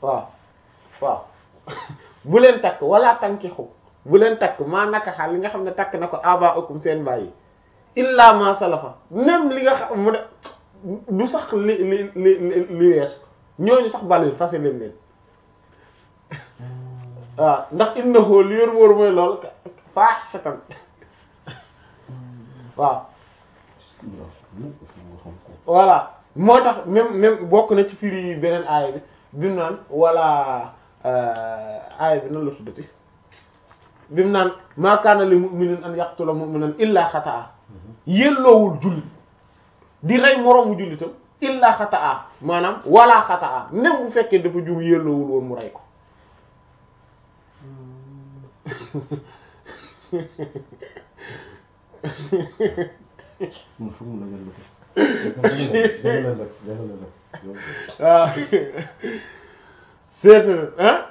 waaw waaw bu leen takk wala tankixu bu leen takk maa naka xaal li nga xam ne takk na ko aba ukum seen bàyyi illa ma salafa même li nga xam mu ne du sax li li li li li weesu ñooñu sax balil fase leen leen waaw ndax innahu li yor wóor mooy lool faaxisatan waaw voilà moo tax même même bokk na ci firi yi beneen aaya bi bi mu naan wala aaya bi nan la tuddati bi mu naan maa kaana li mu'minin an yaqtula mu'minan illa xataa yelloowul jullit di rey moroomu jullitam illa xataa maanaam wala xataa même bu fekkee dafa jum yelloowul woon mu rey ko waaw seet ah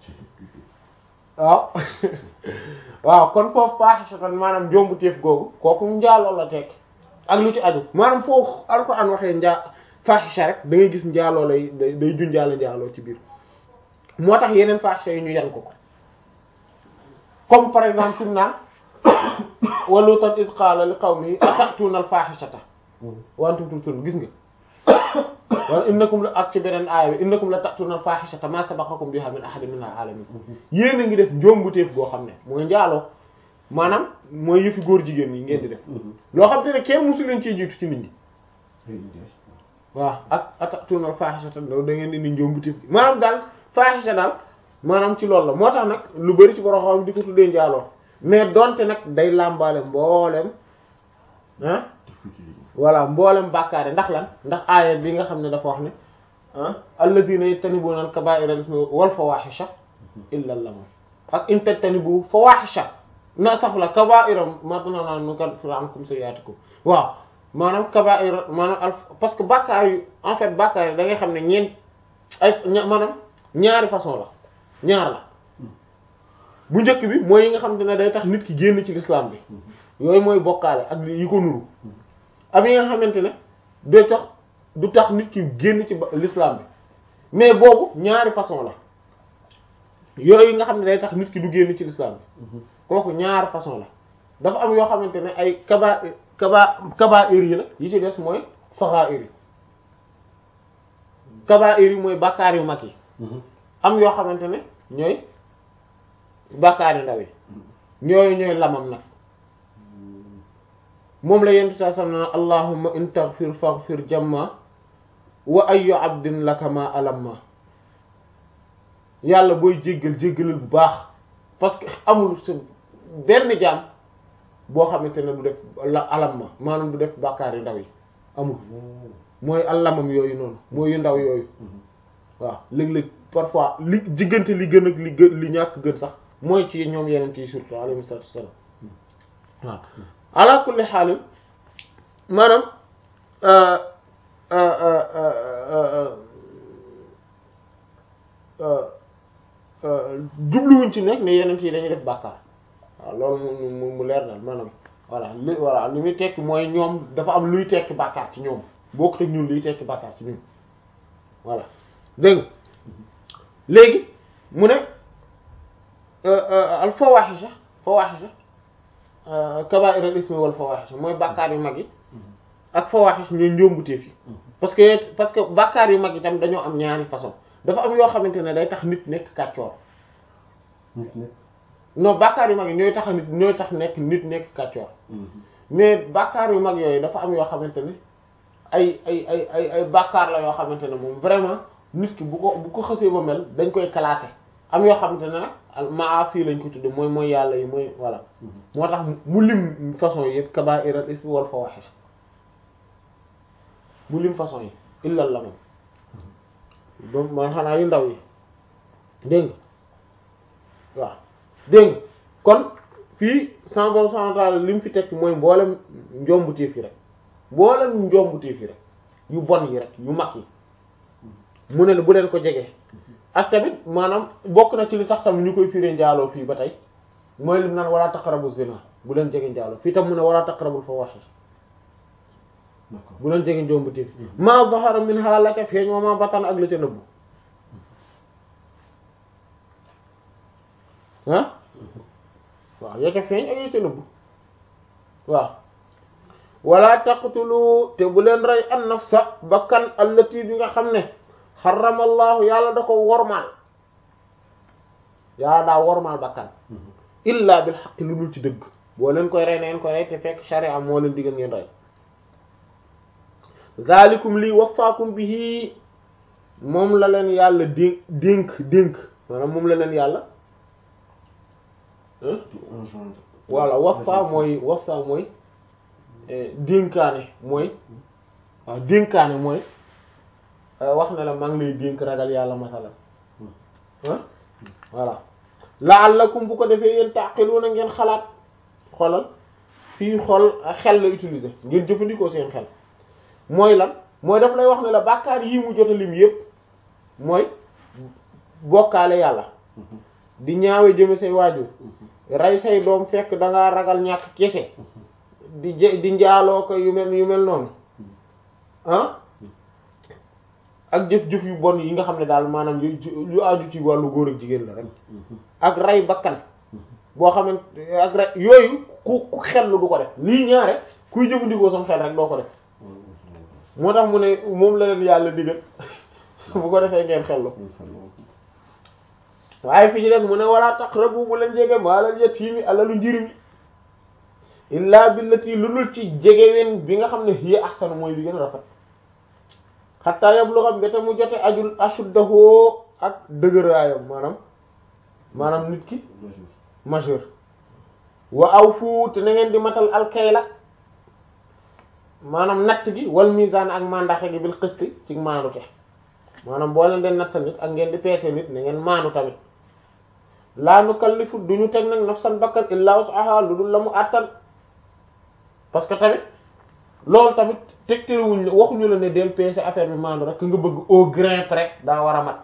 waaw waaw kon foofu faaxisatan maanaam jombu téef googu kooku njaaloo la tekk ak lu ci aju maanaam foofu alxuraan waxee njaa faaxisa rek da ngay gis njaaloo lay day junjaale njaaloo ci biir moo tax yeneen faaxisa yi ñu yan ko ko comme par exemple fi mu naan wa Luutan iz qaala li qawmihi ata'tuuna al-faaxisata wa antum tubsiruun gis nga wala innakum la ak ci beneen aaya bi innakum la ta'tuuna al-faaxisata maa sabaqakum bihaa min ahadin min al-aalamiin yéen a ngi def njombuteef goo xam ne mooy njaaloo maanaam mooy yëfi góor jigéen yi ngeen di def loo xam te ne kenn musu leen ciy jiitu ci nit ñi waaw ak ata'tuuna al-faaxisata da ngeen indi njombuteef gi maanaam daal faaxisa daal maanaam ci loolu la moo tax nag lu bari ci borom xam di ko tuddee njaaloo mais donte nag day làmbaale mboolem ah voilà mboolem bàkkaare ndax lan ndax aaya bi nga xam ne dafa wax ne ah alladhina yajtanibuna al-kaba'ira wal fawahisha illa lamam ak in tajtanibu fawahisha na sax la kaba'ira ma tunana nukaffir ankum sayyi'atikum waaw maanaam kaba'ira maanaam al parce que bàkkaar yu en fait bàkkaar yi da ngay xam ne ñeent ay maanaam ñaari façon la ñaar la bu njëkk bi mooy yi nga xam ne day tax nit ki génn ci l'islam bi yooyu mooy bokkaale ak yi ko nuru am yi nga xamante ne day tax du tax nit ki génn ci l'islam bi mais boobu ñaari façon la yooyu nga xam ne day tax nit ki du génn ci l'islam bi kooku ñaari façon la dafa am yoo xamante ne ay kaba kaba kabaa'ir yi la yi ci des mooy saxaa'ir yi kabaa'ir yi mooy bàkkaar yu mag yi am yoo xamante ne ñooy bàkkaar yu ndaw yi ñooyu ñooy lamam nag moom la yentu saa sam na allahumma in taghfir faghfir jamma wa ayyu abdin laka ma alamma yàlla booy jéggal jéggalal bu baax parce que amul sa benn jaam boo xamante ne du def la alamma maanaam du def bàkkaar yu ndaw yi amul mooy alamam yooyu noonu mooy yu ndaw yooyu waaw léeg-léeg parfois li diggante li gën ak li gën li ñàkk gën sax mooy ci ñoom yeneen yi surtout alayhi salaatu wassalaam waaw ala kulli xaalim maanaam jubluwuñ ci nekk ne yeneen yi dañuy def bàkkaar waaw loolu mu mu leer na maanaam voilà li voilà li muy tekki mooy ñoom dafa am luy tekki bàkkaar ci ñoom bokkut ak ñun luy tekki bàkkaar ci ñun voilà dégg nga léegi mu ne al fawahisha fawahisha kaba'ir al ismi wal fawahisha mooy bàkkaar yu mag yi ak fawahish ñooy njombuteef yi parce que parce que bàkkaar yu mag yi tam dañoo am ñaari façon dafa am yoo xamante ne day tax nit nekk kàccoor non bàkkaar yu mag yi ñooy tax nit ñooy tax nekk nit nekk kàccoor mais bàkkaar yu mag yooyu dafa am yoo xamante ne ay ay ay ay ay bàkkaar la yoo xamante ne moom vraiment nit ki bu ko bu ko xësee ba mel dañ koy classer am yoo xamante ne nag maasi lañ ko tudde mooy mooy yàlla yi mooy voilà moo tax mu lim façon yi yëpp kaba'ir al ismi wal fawahish mu lim façon yi illal la moom ba man xanaa yu ndaw yi dégg nga waaw dégg nga kon fii sans bon sans li mu fi tekk mooy mboolem njombuteef yi rek mboolem njombuteef yi rek yu bon yi rek yu mag yi mu ne bu leen ko jege ak tamit maanaam bokk na ci li tax tam ñu koy firee njaaloo fii ba tey mooy lim naan wala taqrabu zina bu leen jege njaaloo fii tam mu ne wala taqrabul fawahish bu leen jege njombuteef ma zahara minha la ca feeñ wa ma batan ak la ca nëbbu ah waaw ya ca feeñ ak ya ca nëbb waaw wala taqtulu te bu leen rey an nafsa bakkan allati bi nga xam ne xaramallahu yàlla da ko wormaal yàlla daa wormaal bakkan illa bil xaqi lu dul ci dëgg boo leen koy rey na ngeen koy rey te fekk sharia moo leen digal ngeen rey zalikum lii wasaakum bihi moom la leen yàlla dénk dénk dénk maanaam moom la leen yàlla voilà wasa mooy wasa mooy dénkaane mooy waaw dénkaane mooy wax na la maa ngi lay dénk ragal yàlla masalan ah voilà la'allakum bu ko defee yéen taqiluna ngeen xalaat xoolal fii xol xel la utiliser ngeen jëfandikoo seen xel mooy lan mooy daf lay wax ne la bàkkaar yii mu jot a lim yépp mooy bokkaale yàlla di ñaawe jëme say waajur rey say doom fekk da ngaa ragal ñàkk kese di jë di njaaloo ko yu mel yu mel noonu ah ak jëf-jëf yu bon yi nga xam ne daal maanaam yu yu aju ci wàllu góor ak jigéen la rek ak rey bakkan boo xamante ak rey yooyu ku ku xel du ko def lii ñaare kuy jëfandikoo sam xel rek doo ko def moo tax mu ne moom la leen yàlla digal bu ko defee ngeen xellu waaye fi ci des mu ne wala taqrabu bu leen jege maalal yatiimi alalu njirimi illa billati lu dul ci jegeween bi nga xam ne hiya ahsanu mooy bi gën a rafet xataa yablugha mbete mu jote ajul ashuddahu ak dëgëraayam maanaam maanaam nit ki majeur wa awfu te na ngeen di matal alkayla maanaam natt gi wal mizaan ak mandaxe gi bil qisti ci maandu te maanaam boo leen den nattal nit ak ngeen di peese nit na ngeen maandu tamit laa nukallifu duñu teg nag nafsan bakkan illaa wus'aha lu dul la mu àttan parce que tamit loolu tamit tegtalewuñ waxuñu la ne del peese affaire bi maandu rek nga bëgg au grain près daa war a mat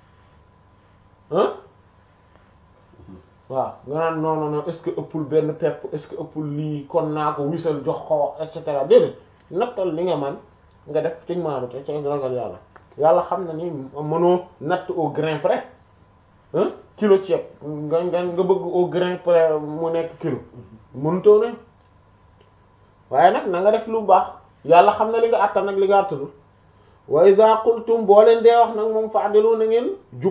ah waaw nga naan non non non est-ce que ëppul benn pepp est-ce que ëppul lii kon naa ko wisal jox ko et cetera déedéet nattal li nga man nga def ci maandu te ci ragal yàlla yàlla xam na ni mënoo natt au grain près ah kilo ceeb nga nga nga bëgg au grain près mu nekk kilo mënutoo ne waaye nag na nga def lu baax yàlla xam na li nga àttan nag li nga àttanul wa iza qultum boo leen dee wax nag moom fa'dilu na ngeen jub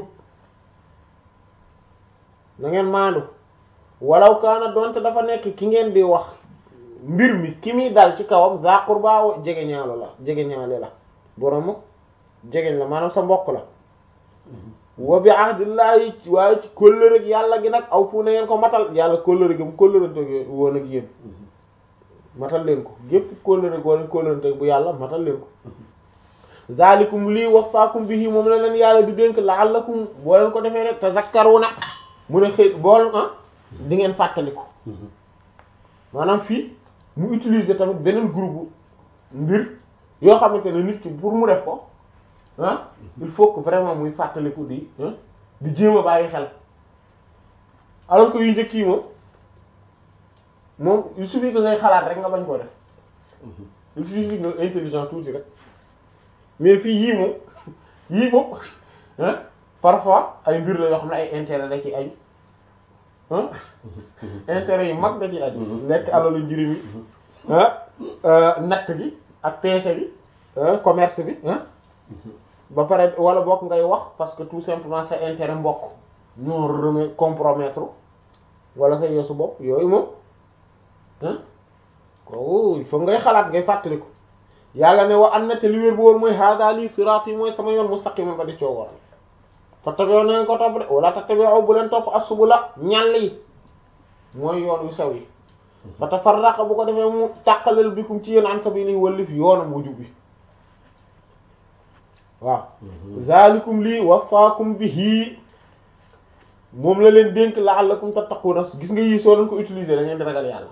na ngeen maandu walaw kaana donte dafa nekk ki ngeen di wax mbir mi ki muy dal ci kawam za qurba jege ñaalo la jege ñaale la borom jegeñ la maanaam sa mbokk la wa bi ahdillahi waaye ci kóllëre yàlla gi nag aw fu na ngeen ko matal yàlla kóllëre gi mu kóllërante woon ak yéen matal leen ko gépp kóllëre goo leen kóllërante bu yàlla matal leen ko zalikum lii wasaakum bihi moom la leen yàlla di dénk la'allakum boo leen ko defee rek tazakkaruna mu ne xëy bool ah di ngeen fàttaliku maanaam fii mu utiliser tamit beneen groupe mbir yoo xamante ne nit ki pour mu def ko ah il faut que vraiment muy fàttaliku di di jéem a bàyyi xel alors que yu njëkk yi moom moom il suffit que ngay xalaat rek nga bañ koo def il suffit que nga intelligent tuuti rek mais fii yii moom yii moom ah parfois ay mbir la yoo xam ne ay intérêt da ci aju ah intérêt yu mag da ci aju lekk alalu njëriñ yi ah natt bi ak pêche bi commerce bi ah ba pare wala bokk ngay wax parce que tout simplement sa intérêt mbokk ñoo remet compromettre wala sa yosu bopp yooyu moom ah kooku il faut ngay xalaat ngay fàttaliku yàlla ne wa am na te li wér bu wóor mooy hada lii siraat yi mooy sama yoon mustaqima ba di coo waral fattabi'u na ngeen ko topp de wala tattabi'u bu leen topp as-subula ñàll yi mooy yoon yu sew yi fa tafarraqa bu ko defee mu tàqalal bikum ci yéen an sabili wallif yoonam wu jub bi waaw zalikum lii wasaakum bihi moom la leen dénk la'allakum tattaquna gis nga yii soo leen ko utiliser da ngeen di ragal yàlla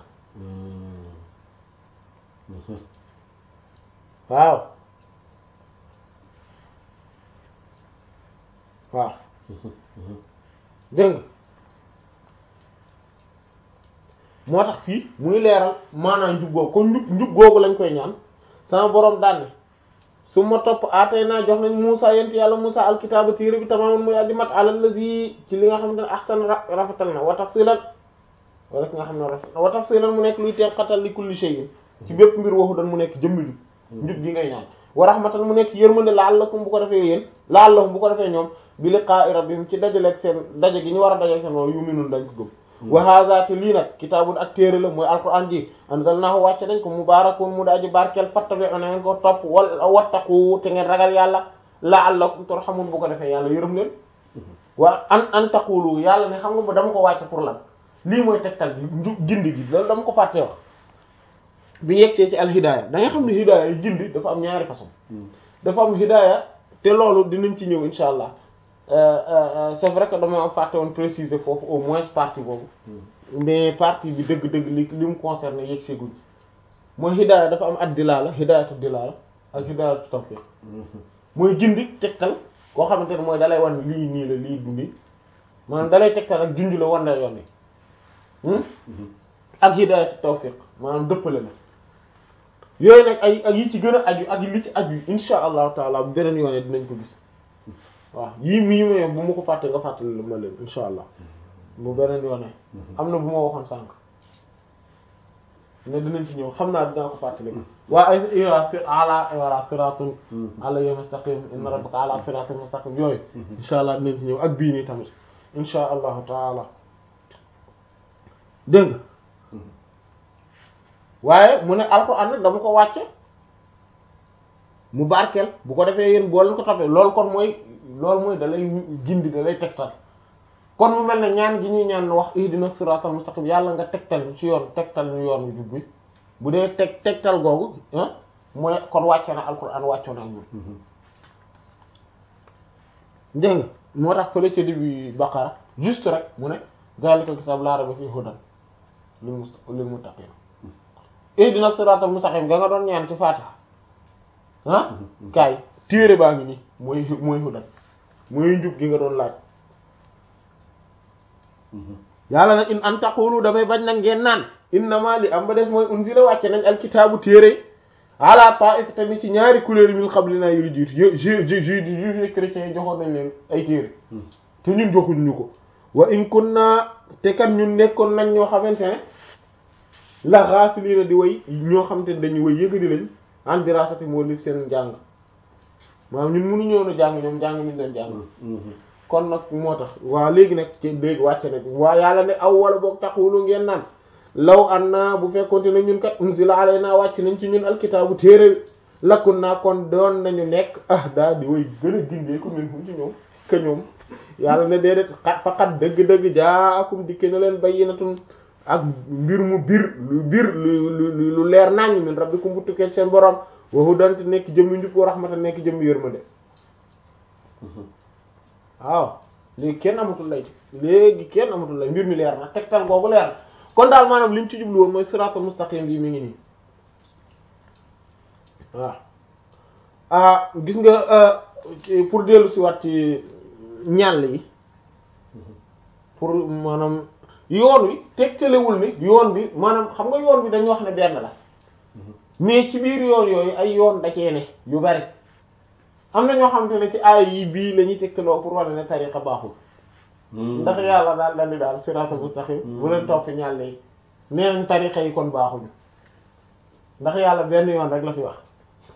waaw waaw dégg moo tax fii muy leeral maanaam njub googu kon njub njub googu lañ koy ñaan sama boroom daan ne su ma topp aatay naa jox nañ Musa yent yàlla Musa alkitaaba téere bi tamaaman muy addi mat alal lazi ci li nga xam ne ahsan rafetal na wa tafsilan wala ki nga xam ne rafet na wa tafsilan mu nekk luy teqatal li kulli shay'in ci bépp mbir waxu dan mu nekk jëmmi ju njub gi ngay ñaan wa rahmatan mu nekk yërmande la'allakum bu ko defee yéen la'allahum bu ko defee ñoom bi liqa'i rabbihim ci dajaleeg seen daje gi ñu war a daje seen loolu yu'minun dañ ko gëm wa hadha te lii nag kitaabun ak téere la mooy alquran ji anzalnahu wàcce dañ ko mubarakun mu daaji barkeel fattabi'u na ngeen ko topp wal wattaqu te ngeen ragal yàlla la'allakum turhamun bu ko defee yàlla yërëm leen wa an an taqulu yàlla ne xam nga ba dama ko wàcce pour lan lii mooy tegtal bi gindi gi loolu dama ko fàtte wax bi yegsee ci al hidaaya da nga xam ne hidaaya yi gindi dafa am ñaari façon dafa am hidaaya te loolu dinañ ci ñëw insha allah c'est vrai que dama fàtte woon préciser foofu au moins partie boobu mais partie bi dëgg-dëgg li li mu concerne yegsee guñ mooy hidaaya dafa am ad dilaala hidaayatu dilaala ak hidaayatu tawfiq mooy gindi tegtal koo xamante ne mooy dalay wan lii nii la lii du nii maanaam dalay tegtal ak junj la wan la yoon ni ak hidaayatu tawfiq maanaam dëppale la yooyu nag ay ak yi ci gën a aju ak li ci aju insha allahu taala bu beneen yoone dinañ ko gis waaw yii mii ma bu ma ko fàtte nga fàttali ma leen insha allah bu beneen yoone am na bu ma waxoon sànq ne dinañ ci ñëw xam naa dinaa ko fàttali waa ay ira ala wala siratun alayhi mustaqim inna rabbaka ala siratin mustaqim yooyu insha allah dinañ ci ñëw ak bii nii tamit insha allahu taala dégg nga waaye mu ne alxuraan nag dama ko wàcce mu barkeel bu ko defee yéen boo leen ko toppee loolu kon mooy loolu mooy da lay gindi da lay tegtal kon mu mel ne ñaan gi ñuy ñaan wax ihdina siratal mustaqim yàlla nga tegtal ci yoon tegtal ñu yoon jub bi bu dee teg tegtal googu ah mooy kon wàcce na alxuraan wàcce na ak ñun dégg nga moo tax fële ca début Baqara juste rek mu ne zaalikal kitaab laa rayba fiihi hudan lil muttaqiin ihdina siratal mustaqim nga nga doon ñaan ci Fatiha ah kaay téere baa ngi nii mooy mooy hudan mooy njub gi nga doon laaj yàlla nag in an taqulu dafay bañ nag ngeen naan innama li am ba des mooy unzila wàcce nañ alkitaabu téere ala ta'ifatan ci ñaari couleur yi min qablina yu jiitu ju ju ju juifs chrétiens yi joxoon nañ leen ay téere te ñun joxuñ ñu ko wa in kunna te kan ñun nekkoon nañ ñoo xamante ne la ghafilina di way ñoo xamante ne dañuy way yëgadi lañ en dirasati moo li seen jàng maanaam ñun mënu ñëw na jàng ñoom jàng ñu leen jàng kon nag moo tax waa léegi nag ci léegi wàcce nag waa yàlla ne aw wala boog taxulu ngeen naan law an naa bu fekkonte ne ñun kat unzila alayna wàcc nañ ci ñun alkitaabu téere lakkun naa kon doon nañu nekk ah daa di way gën a gindee ko min hum ci ñoom que ñoom yàlla ne déedéet xat fa xat dëgg-dëgg jaakum dikke na leen bayyinatun ak mbir mu bir lu bir lu lu lu leer naññ min rabbikum bu tukkee seen borom wa hudan nekk jëmmi njub wa rahmatan nekk jëmmi yërmande waaw léegi kenn amatul lay léegi kenn amatul lay mbir mi leer na tegtal googu leer na kon daal maanaam li mu ci jublu woon mooy siratal mustaqim bi mi ngi nii waaw ah gis nga pour dellu si waat ci ñàll yi pour maanaam yoon wi tegtalewul ni yoon bi maanaam xam nga yoon bi dañu wax ne benn la mais ci biir yoon yooyu ay yoon da cee ne yu bari am na ñoo xamante ne ci aay yi bii la ñuy tegtaloo pour wane ne tariqa baaxul ndax yàlla daal dandi daal siraatal mustaqim bu leen topp ñàll yi nee nañ tariqa yi kon baaxuñu ndax yàlla benn yoon rek la fi wax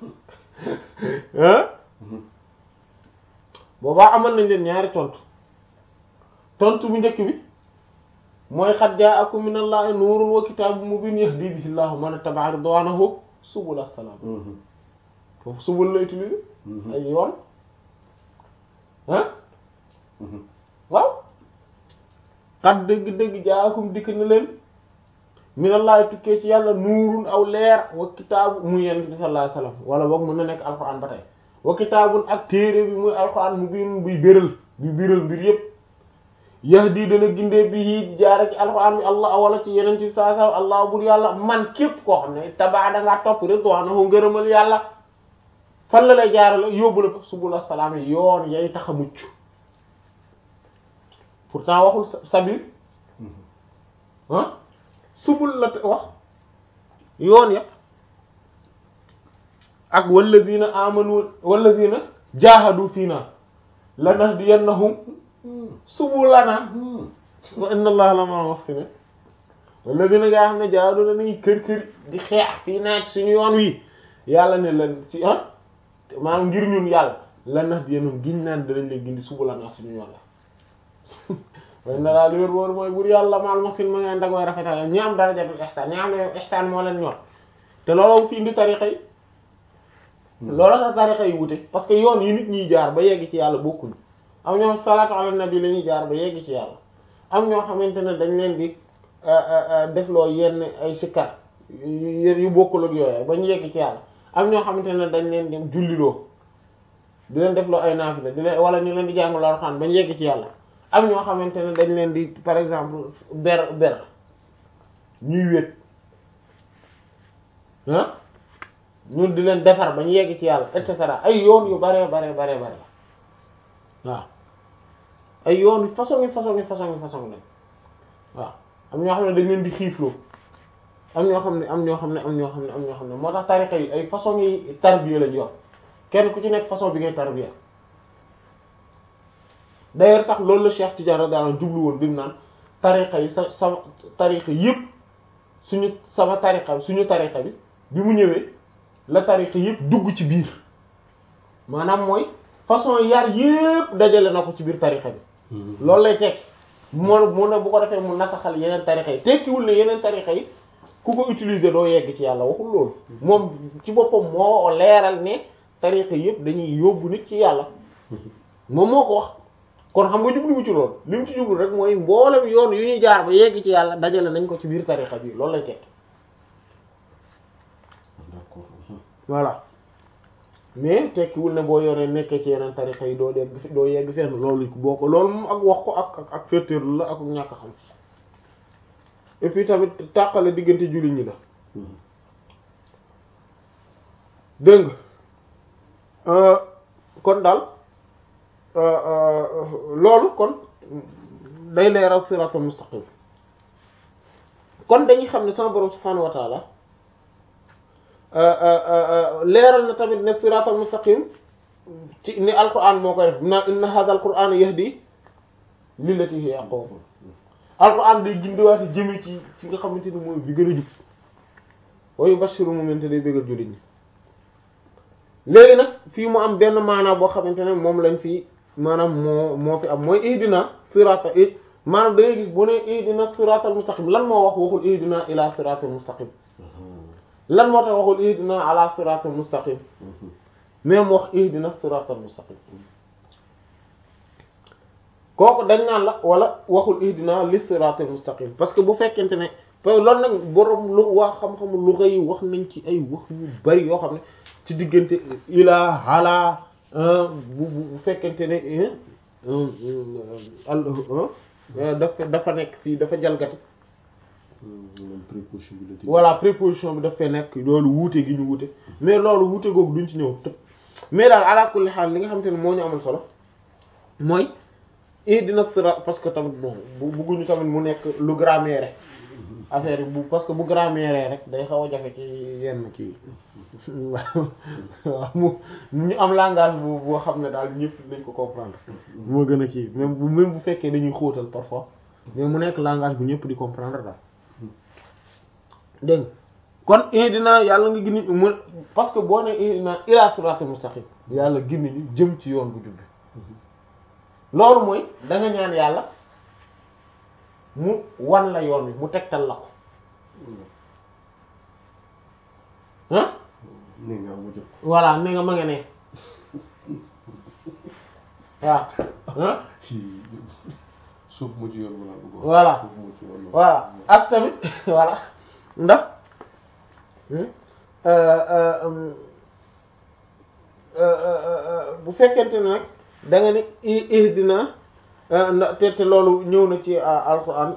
boobaa amal nañ leen ñaari tontu tontu bu njëkk bi mooy xad jaakum min allahi nuurun wa kitaabun mubiin yahdi bihi llahu man ittaba'a ridwaanahu subula salaam foofu subul la utilisé ay yoon ah waaw xat dëgg-dëgg jaakum dikk na leen minallahi tukkee ci yàlla nuurun aw leer wa kitaabu muy yonent bi sallallahu alayhi wasallam wala boog mën na nekk alquran ba tey wa kitaabun ak téere bi muy alquran mu biin buy béral buy biral mbir yépp yahdi dana gindee bi di jaare ci alquran bi allah wala ci yonent bi sallallahu alayhi wasallam allah bur yàlla man képp koo xam ne tabaa da ngaa topp ridwaanahu ngërëmal yàlla fan la lay jaarale yóbbu la subula salaam yi yoon yay tax a mucc pourtant waxul sabil ah subul la wax yoon ya ak walladina amanu walladina jahadu fiina lanahdiyannahum subulana wa inna allaha la ma wax si ne walladina ngaa xam ne jahadu na nañu kër kër di xeex fii naaj suñu yoon wi yàlla ne lan ci ah maanaam ngir ñun yàlla lanahdiyannahum giñ naan danañ leen gindi subulana suñu yoon la way na daal li wér wóor mooy bur yàlla maal ma film ma ngeen da koy rafetal ñi am darajatul ihsaan ñi am ne ihsaan moo leen ñor te looloo fi indi tariqa yi looloo tax tariqa yi wute parce que yoon yi nit ñiy jaar ba yegg ci yàlla bokkuñu am ñoo salaatu ala nabi la ñuy jaar ba yegg ci yàlla am ñoo xamante ne dañ leen di defloo yenn ay sikkar yu bokkul ak yooyu ba ñu yegg ci yàlla am ñoo xamante ne dañ leen di julliloo di leen defloo ay naafila di leen wala ñu leen di jàngal Alxuraan ba ñu yegg ci yàlla am ñoo xamante ne dañ leen di par exemple ber ber ñuy wét ah ñun di leen defar ba ñu yegg ci yàlla et cetera ay yoon yu bare bare bare bare waaw ay yoon yu façon yi façon yi façon yi façon lañ waaw am ñoo xam ne dañ leen di xiifloo am ñoo xam ne am ñoo xam ne am ñoo xam ne am ñoo xam ne moo tax tariqa yi ay façon yi tarbiya lañ yor kenn ku ci nekk façon bi ngay tarbiya d'ailleurs sax loolu la Cheikh Tidiane radiyallahu anhu jublu woon bi mu naan tariqa yi sa sama tariqa yëpp suñu sama tariqa bi suñu tariqa bi bi mu ñëwee la tariqa yëpp dugg ci biir maanaam mooy façon yar yëpp dajale na ko ci biir tariqa bi loolu lay tekki moo mu ne bu ko defee mu nasaxal yeneen tariqa yi tekkiwul ne yeneen tariqa yi ku ko utiliser doo yegg ci yàlla waxul loolu moom ci boppam moo leeral ne tariqa yëpp dañuy yóbbu nit ci yàlla moom moo ko wax kon xam nga jubluwu ci loolu li mu ci jublu rek mooy mboolem yoon yu ñuy jaar ba yegg ci yàlla dajale nañ ko ci biir tariqa bi loolu lay tekki d'accord voilà mais tekkiwul ne boo yoree nekkee ci yeneen tariqa yi doo yegg doo yegg fenn loolu boo ko loolu moom ak wax ko ak ak féeteerlu la ak ñàkk xam et puis tamit tàqale diggante jullit ñi la dégg nga kon daal loolu kon day leeral siratal mustaqim kon dañuy xam ne sama borom subhanahu wa taala leeral na tamit ne siratal mustaqim ci ni alquran moo koy def na inna hadha alquran yahdi lillati hiya aqwam alquran day gindiwaate jëme ci fi nga xamante ni mooy bi gën a jub wa yubashiru mu'minin day bëggal jullit ñi léegi nag fii mu am benn maanaa boo xamante ne moom lañ fi maanaam moo moo fi am mooy ihdina sirata i maanaam da ngay gis bu ne ihdina siratal mustaqim lan moo wax waxul ihdina ila siratal mustaqim lan moo tax waxul ihdina ala siratal mustaqim mais mu wax ihdina siratal mustaqim kooku dañ naan la wala waxul ihdina li siratal mustaqim parce que bu fekkente ne loolu nag borom lu waa xam-xamu lu yi wax nañ ci ay wax yu bari yoo xam ne ci diggante ila ala bu bu fekkente ne dafa dafa nekk fii dafa jalgati préposition bi la voilà préposition bi daf fee nekk loolu wuute gi ñu wuute mais loolu wuute googu duñ ci ñëw tëb mais daal ala kulli xaal li nga xamante ne moo ñu amal solo mooy ihdina sirat parce que tamit bon bu bugguñu tamit mu nekk lu grammaire affaire bu parce que bu grammaire rek day xaw a jafe ci yenn kii waaw mu ñu am langage bu boo xam ne daal ñëpp nañ ko comprendre moo gën a kii même bu même bu fekkee dañuy xóotal parfois mais mu nekk langage bu ñëpp di comprendre daal dégg kon ihdina yàlla nga gindi mu parce que boo ne ihdina ila siratal mustaqim yàlla gindi ñu jëm ci yoon bu jubbi loolu mooy da nga ñaan yàlla mu wan la yoon wi mu tegtal la ko ah ne nga am jot voilà ne nga ma nga ne waaw ah suuf mu ci yoon wala bëgg Voilà. suuf mu ci yoon voilà ak tamit voilà ndax bu fekkente ne nag da nga ni i- ihdina na te te loolu ñëw na ci alquran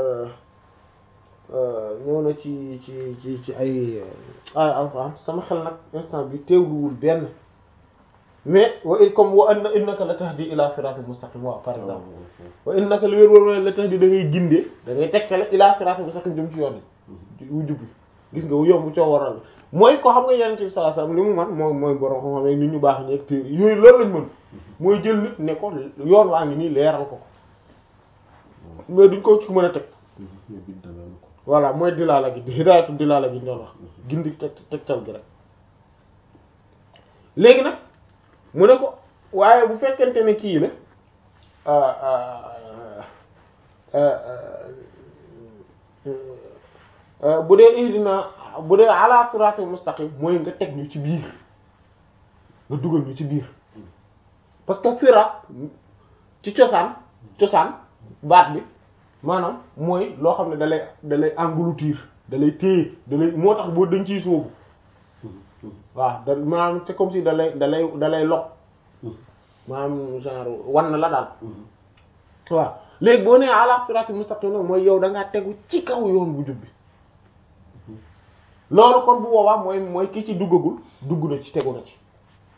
ñëw na ci ci ci ci ay ay alquran sama xel nag instant bi teewluwul benn mais wa in comme wa anna innaka la tahdi ila siratal mustaqim waaw par exemple wa innaka li wér wér la tahdi da ngay gindee da ngay tekkale ila siratal mustaqim jëm ci yoon yi wu jubbi gis nga yomb coo waral mooy ko xam nga yeneen bi sallallahu alayhi wasallam li mu man mooy mooy borom xam-xam yi nit ñu baax ñeeg téere yooyu loolu lañ mën mooy jël nit ne ko yoon waa ngi nii leeral ko mais duñ ko ci mën a teg mais bi dalal ko voilà mooy dilaala gi hidaayatu dilaala gi ñu doon wax gindi teg tegtal gi rek léegi nag mu ne ko waaye bu fekkente ne kii la bu dee ihdina bu dee ala siratul mustaqim mooy nga teg ñu ci biir nga dugal ñu ci biir parce que sirat ci cosaan cosaan baat bi maanaam mooy loo xam ne da lay da lay engloutir da lay téye da lay moo tax boo dañ ciy sóobu waaw da maanaam c'est comme si da lay da lay da lay loq maanaam genre wan na la daal waaw léegi boo nee ala siratul mustaqim nag mooy yow da ngaa tegu ci kaw yoon bu jub bi loolu kon bu boobaa mooy mooy ki ci duggagul dugg na ci tegu na ci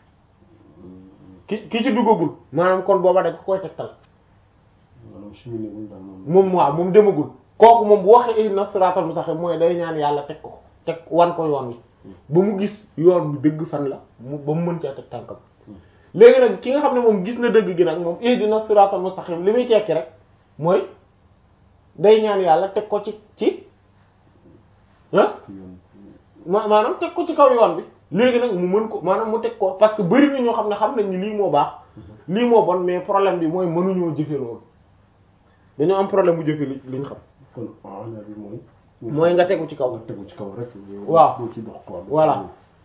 ki ki ci duggagul maanaam kon booba dañ ko koy tegtal maanaam suñu newul daal moom moom waaw moom demagul kooku moom bu waxee ihdina siratal mustaqim mooy day ñaan yàlla teg ko teg wan ko yoon wi ba mu gis yoon bi dëgg fan la mu ba mu mën cee teg tànkam léegi nag ki nga xam ne moom gis na dëgg gi nag moom ihdina siratal mustaqim li muy tekki rek mooy day ñaan yàlla teg ko ci ci ah yoon ma maanaam teg ko ci kaw yoon bi léegi nag mu mën ko maanaam mu teg ko parce que bari na ñoo xam ne xam nañ ni lii moo baax lii moo bon mais problème bi mooy mënuñoo jëfe loolu dañoo am problème bu jëfe li li ñu xam kon ala bi mooy mooy nga tegu ci kaw nga tegu ci kaw rek waaw doo ci dox quoi Voilà.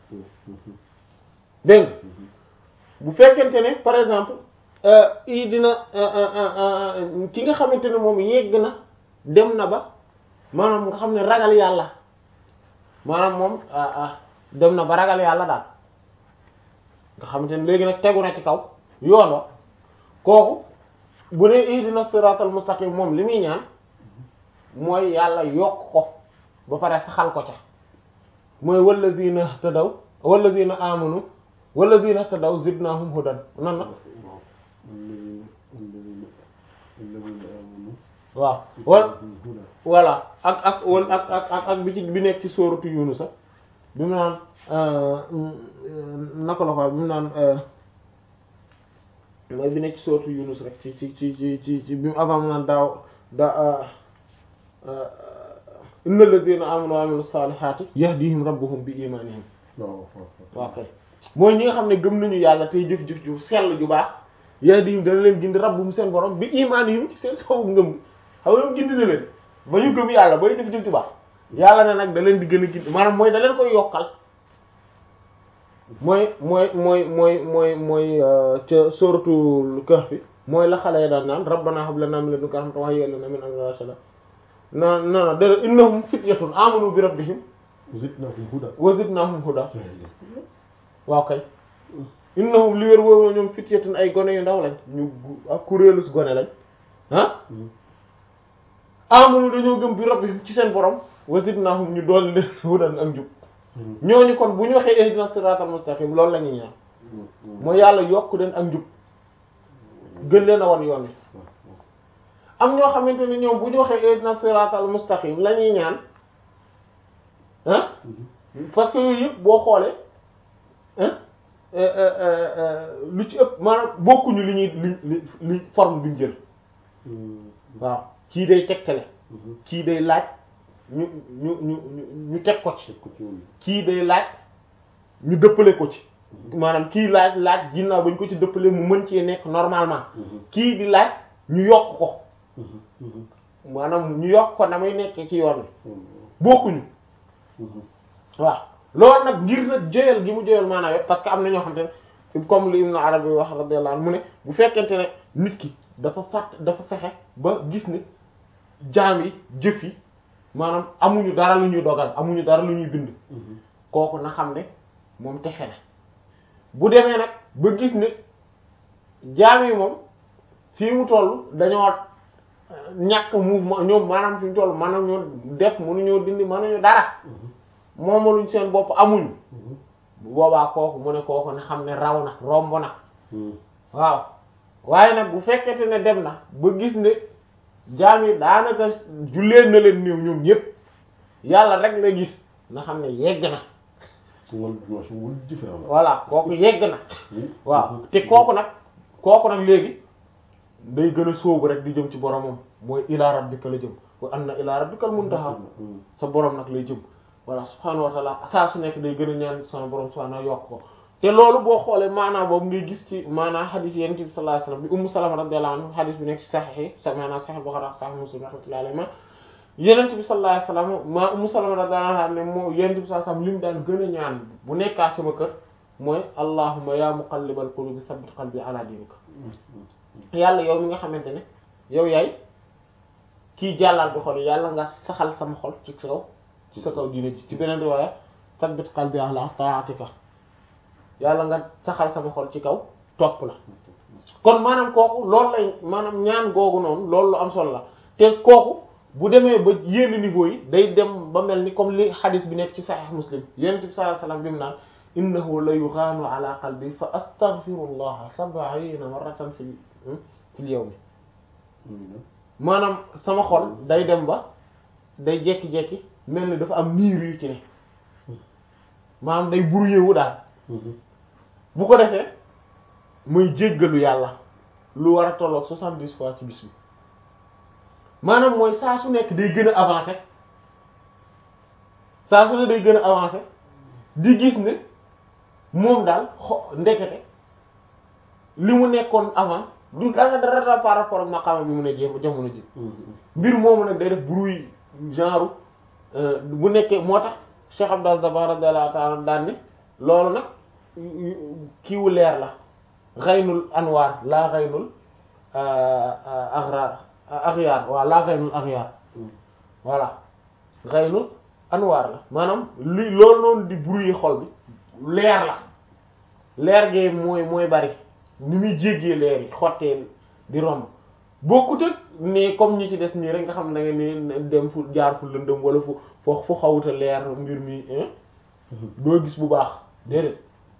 dégg nga bu fekkente ne par exemple i dina ki nga xamante ne moom yegg na dem na ba maanaam nga xam ne ragal yàlla maanaam moom ah ah dem na ba ragal yàlla daal nga xamante ne léegi nag tegu na ci kaw yoon wa kooku bu ne ihdina siratal mustaqim moom li muy ñaan mooy yàlla yokk ko ba pare saxal ko ca mooy walladina ihtadaw walladina amanu walladina ihtadaw zidnahum hudan nan na waaw alladina alladina alladina amanu waaw wal huda voilà ak ak wal ak ak ak ak bi ci bi nekk ci sóoratu Yunus sax bi mu naan naka la ko bi mu naan mooy bi nekk ci sóoratu Yunus rek ci ci ci ci ci ci bi mu avant mu naan daaw da innal ladina amanu wa amilu salihati yahdihim rabbuhum bi imanihim waaw waaw waaw kay mooy ñi nga xam ne gëm nañu yàlla tey jëf-jëf ju sell ju baax yahdihim dana leen gindi rabbuhum seen borom bi imanihim ci seen sababu ngëm xam nga gindi na leen ba ñu gëm yàlla bay jëf-jëf ju baax yàlla ne nag da leen di gën a gindi maanaam mooy da leen koy yokkal mooy mooy mooy mooy mooy mooy ca suratul kahfi mooy la xale ya daan naan rabbana hab lana min ladunka rahmatan wa hayyi lana min amrina rashada na na na dara innahum fityatun amanu bi rabbihim zidnahum huda wa zidnahum huda waaw kay innahum li wér wóor ñoom fityatun ay gone yu ndaw lañ ñu gu- ak kuréelus gone lañ ah amanu dañoo gëm bi rabbihim ci seen borom wa zidnahum ñu dool leen hudan ak njub ñooñu kon bu ñu waxee ihdina siratal mustaqim loolu la ñuy ñaan mooy yàlla yokk leen ak njub gën leen a wan yoon wi am ñoo xamante ne ñoom bu ñu waxee ihdina siratal mustaqim la ñuy ñaan ah parce que yooyu yëpp boo xoolee ah lu ci ëpp maanaam bokkuñu li ñuy li li li forme bi ñu jël waaw kii day tegtale kii day laaj ñu ñu ñu ñu ñu teg ko ci ko ci woon kii day laaj ñu dëppale ko ci maanaam kii laaj laaj ginnaaw ba ñu ko ci dëppale mu mën cee nekk normalement kii di laaj ñu yokk ko maanaam ñu yokk ko na muy nekkee ci yoon wi bokkuñu waaw loolu nag ngir nag joyal gi mu joyal maanaam yëpp parce que am na ñoo xamante ne comme li Ibn Arabi wax radiyallahu anhu mu ne bu fekkente ne nit ki dafa fàtt dafa fexe ba gis ne jaam yi jëf yi maanaam amuñu dara lu ñuy dogal amuñu dara lu ñuy bind kooku na xam ne moom texe na bu demee nag ba gis ne jaam yi moom fii mu toll dañoo ñàkk mouvement ñoom maanaam fi mu toll maanaam ñoo def mënuñoo dindi mënuñu dara moomaluñ seen bopp amuñu bu boobaa kooku mu ne kooku na xam ne raw na romb na waaw waaye nag bu fekkete ne dem na ba gis ne jaam yi daanaka julleen na leen néew ñoom ñépp yàlla rek la gis na xam ne yegg na wala dimension wala différent la. voilà kooku yegg na Oui. waaw te kooku nag kooku nag léegi day gën a sóobu rek di jëm ci boromam mooy ila rabbika la jëm wa anna ila rabbikal muntaha Mm. sa borom nag lay jëm voilà subhaanahu wa taala saa su nekk day gën a ñaan sama borom subhaanahu yokk ko te loolu boo xoolee maanaam boobu ngay gis ci maanaam xadis yonent bi sallallahu alayhi wasallam bi ummu salama radiyallahu anha xadis bi nekk ci saxiix yi sa maanaam saxiix Buxaari ak saxiix Muslim rahmatullahi alayhi ma yonent bi sallallahu alayhi wasallam ma ummu salama radiyallahu anha ne moo yonent bi sallallahu alayhi wasallam li mu daan gën a ñaan bu nekkaa sama kër mooy allahumma ya muqallibal qulubi sabbit qalbi ala dinika yàlla yow mi nga xamante ne yow yaay kii jàllal bi xol yàlla nga saxal sama xol ci kaw ci sa kaw diine ji ci beneen riwaaya sabbit qalbi ala ta'atika yàlla nga saxal sama xol ci kaw topp la kon maanaam kooku loolu lay maanaam ñaan googu noonu loolu lu am solo la te kooku bu demee ba yenn niveau yi day dem ba mel ni comme li hadith bi nekk ci sahih muslim yonent bi sallallahu alayhi wasallam bi mu naan innahu la yughaanu ala qalbi fa astaghfirullaha sab'ina marratan fil fil yawmi maanaam sama xol day dem ba day jekki-jekki mel ni dafa am niir yu ci ne maanaam day brouillé wu daal bu ko defee muy jéggalu yàlla lu war a tolloog soixante-dix fois ci bis bi maanaam mooy saa su nekk day gën a avancé saa su ne day gën a avancé di gis ne moom daal xo ndekete li mu nekkoon avant du dara dara dara par rapport ak maqaama bi mu ne jéem jamono ji mbir moomu nag day def bruit genre bu nekkee moo tax Cheikh Abdou Dabbar radiyallahu ta'ala daan ne loolu nag kiiwu leer la xaynul anwaar laa xaynul axraar axyaar waaw laa xaynul axyaar voilà xaynul anwaar la maanaam li loolu noonu di bruit xol bi leer la leer gee mooy mooy bari ni muy jéggee leer yi xottee di romb bokkut ak ne comme ñi ci des nii rek nga xam ne da nga ni dem fu jaar fu lëndëm wala fu fo fu xawuta leer mbir mi doo gis bu baax déedéet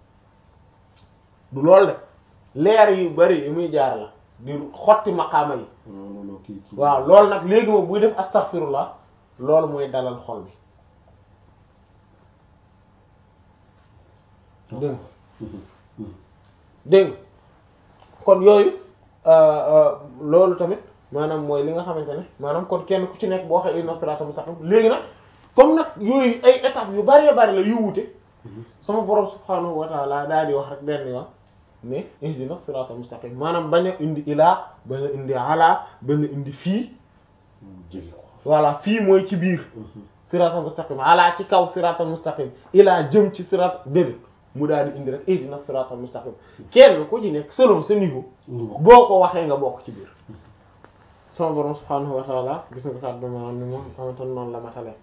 du loolu de leer yu bari yi muy jaar la di xotti maqaama yi non non kii kii. waaw loolu nag léegi moom buy def astaghfirullah loolu mooy dalal xol bi dégg nga dégg nga kon yooyu loolu tamit maanaam mooy li nga xamante ne maanaam kon kenn ku ci nekk boo waxee inna sirata mustaqim léegi nag comme nag yooyu ay étapes yu bari bari la yu wute sama borom subhanahu wa ta'ala daal di wax rek benn yoon ne ihdina sirata mustaqim maanaam bañ a indi ilaa bañ a indi ala bañ a indi fii jege ko. voilà fii mooy ci biir sirata mustaqim ala ci kaw sirata mustaqim ilaa jëm ci sirata déedéet mu daal di indi rek ihdina sirata mustaqim kenn ku ci nekk selon sa niveau boo ko waxee nga bokk ci biir sama borom subhanahu wa ta'ala gis nga kàddu maanaam ni moom xamante noonu la matale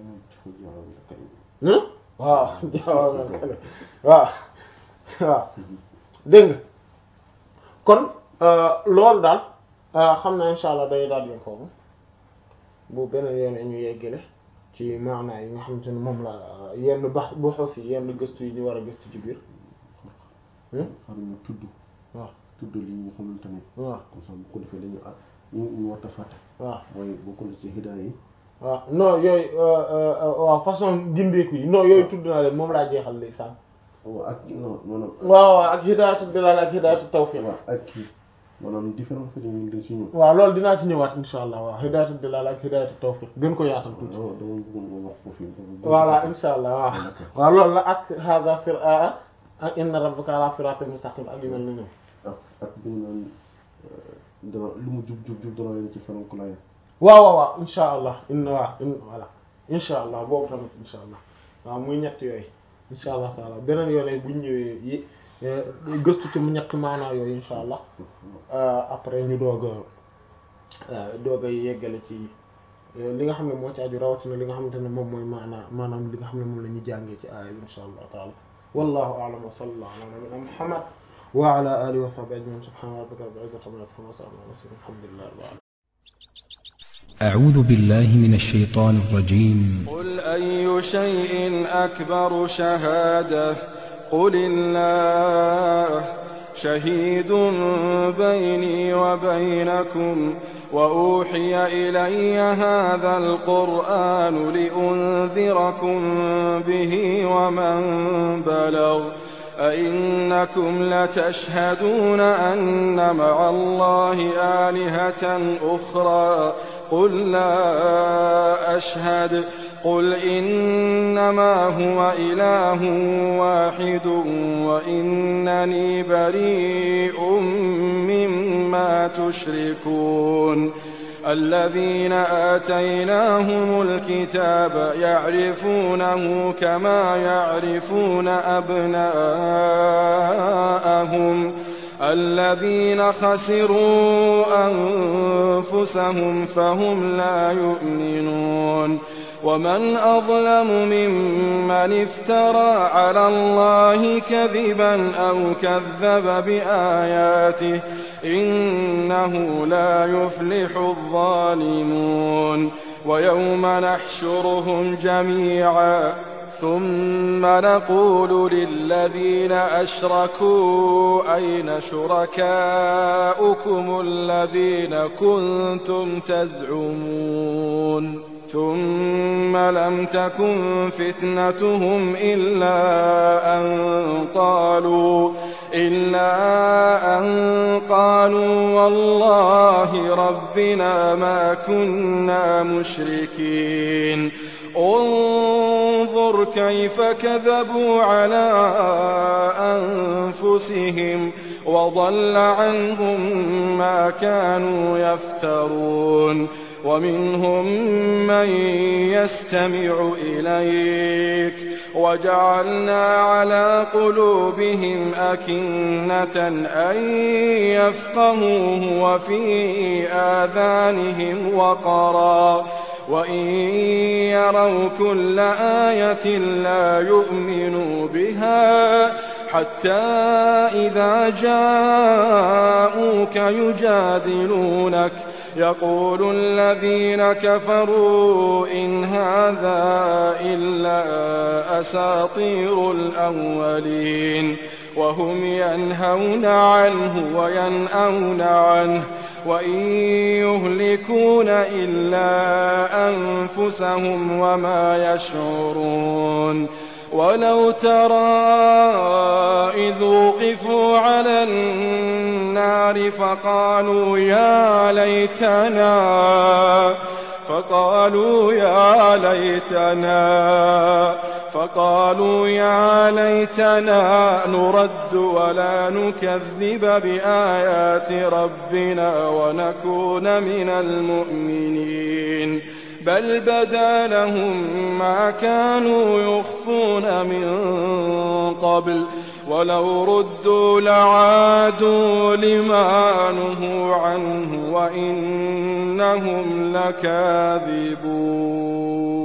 waaw waaw waaw waaw dégg nga kon loolu daal xam naa insha allah day daal yom foofu bu beneen yoon ñu yeggale ci maanaa yi nga xamante ne moom la yenn bax bu xos yi yenn gëstu yi ñu war a gëstu ci biir xam ñu tudd waaw tudd li ñu xamante ne waaw comme ça bu ko defee dañu ah ñu ñu war a fàtte waaw mooy bokk na ci hidaaya yi waaw non yooyu waaw façon gindeeku yi non yooyu tudd naa leen moom laa jeexal léegi sànq waaw ak non maanaam waaw waaw ak hidaayatu dilal ak hidaayatu tawfiq waaw ak kii maanaam différent fait ñu dañ si ñëw waaw loolu dinaa ci ñëwaat insha allah waaw hidaayatu dilal ak hidaayatu tawfiq gën ko yaatal tuuti dama dama bëggoon nga wax ko fii voilà insha allah waaw waaw loolu la ak hada fir ak inna rabbaka ala siratin mustaqim ak yu mel ni ñoom ak ak bi ñu naan dana lu mu jub jub jub dana leen ci fanam ko laaya waaw waaw waaw insha allah inna waaw in voilà insha allah boobu tamit insha allah waaw muy ñett yooyu insha allah taala beneen yoon bu ñu ñëwee yi gëstu ci mu ñett maanaa yooyu insha allah après ñu doog a doog a yeggale ci li nga xam ne moo ci aju rawatina li nga xamante ne moom mooy maanaa maanaam li nga xam ne moom la ñuy jàngee ci aaya bi insha allah taala wallahu a'lam wa sallallahu ala nabiyyina muhammad wa ala alihi wa sahbihi ajma'in subhana rabbika rabbil izzati amma yasifun wa salamun ala mursalin alhamdulillahi rabbil alamin أعوذ بالله من الشيطان الرجيم قل أي شيء أكبر شهادة قل الله شهيد بيني وبينكم وأوحي إلي هذا القرآن لأنذركم به ومن بلغ أئنكم لتشهدون أن مع الله آلهة أخرى قل لا أشهد قل إنما هو إله واحد وإنني بريء مما تشركون الذين آتيناهم الكتاب يعرفونه كما يعرفون أبناءهم الذين خسروا أنفسهم فهم لا يؤمنون ومن أظلم ممن افترى على الله كذبا أو كذب بآياته إنه لا يفلح الظالمون ويوم نحشرهم جميعا ثم نقول للذين أشركوا أين شركاؤكم الذين كنتم تزعمون ثم لم تكن فتنتهم إلا أن قالوا إلا أن قالوا والله ربنا ما كنا مشركين انظر كيف كذبوا على أنفسهم وضل عنهم ما كانوا يفترون ومنهم من يستمع إليك وجعلنا على قلوبهم أكنة أن يفقهوه وفي آذانهم وقرا وإن يروا كل آية لا يؤمنوا بها حتى إذا جاءوك يجادلونك يقول الذين كفروا إن هذا إلا أساطير الأولين وهم ينهون عنه وينأون عنه وإن يهلكون إلا أنفسهم وما يشعرون ولو ترى إذ وقفوا على النار فقالوا يا ليتنا فقالوا يا ليتنا فقالوا يا ليتنا نرد ولا نكذب بآيات ربنا ونكون من المؤمنين بل بدا لهم ما كانوا يخفون من قبل ولو ردوا لعادوا لما نهوا عنه وإنهم لكاذبون